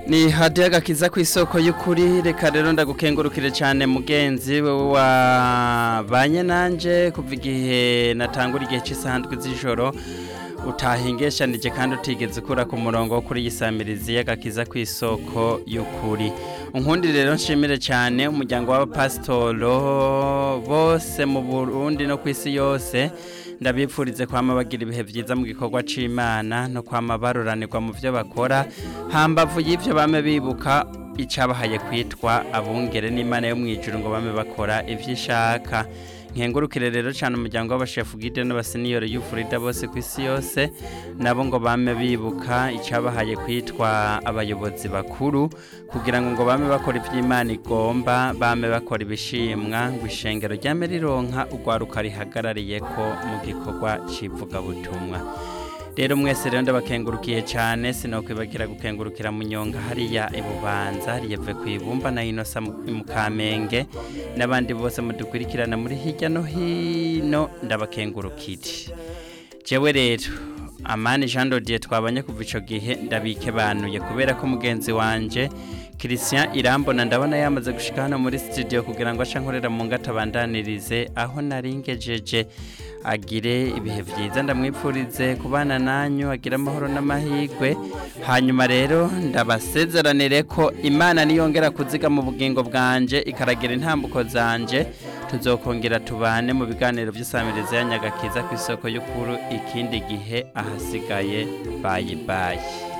ni hadiya agakiza ku isoko y'ukuri reka rero ndagukengurukire cyane mugenzi wewe wabanye nanjye kuva igihe natangura igihe cy'isanzwe z'ijoro utahingeshanije kandi utigeze ukura ku murongo wo kuri yisamirizi y'agakiza ku isoko y'ukuri unkundi rero nshimire cyane umuryango w'abapasitoro bose mu burundi no ku isi yose ndabipfurize kwama bagira ibihe byiza mu gikorwa c'imana no kwama baruranirwa mu byo bakora hambavu y'ivyo bame bibuka icabahaye kwitwa abungere n'imana yo mwijuru ngo bame bakora ivyo ishaka nkengurukire rero cyane umuryango w'abashefu gide n'abaseniyori y'ufurida bose ku isi yose nabo ngo bame bibuka icabahaye kwitwa abayobozi bakuru kugira ngo ngo bame bakora ivy'imana igomba bame bakora ibishimwa ngo ishengero ryame rironka urwaruka rihagarariye ko mu gikorwa c'ivugabutumwa rero mwese rero ndabakengurukiye cyane sinokwibagira gukengurukira mu nyonga hariya ibubanza riyeve ku ibumba na inosa mu kamenge n'abandi bose mudukurikirana muri hirya no hino ndabakengurukire jewe rero amani jean dodier twabanye kuva ico gihe ndabikebanuye kubera ko mugenzi wanje Christian Irambona ndabona yamaze gushika hano muri studio kugira ngo aca nkorera mu ngata bandanirize aho naringejeje agire ibihe byiza ndamwipfurize kubana nanyu agira amahoro n'amahirwe hanyuma rero ndabasezeranire ko imana niyongera kuziga mu bugingo bwanje ikaragira intambuko zanje tuzokongera tubane mu biganiro by'isamiriza ya nyagakiza ku isoko y'ukuru ikindi gihe ahasigaye bayi bayi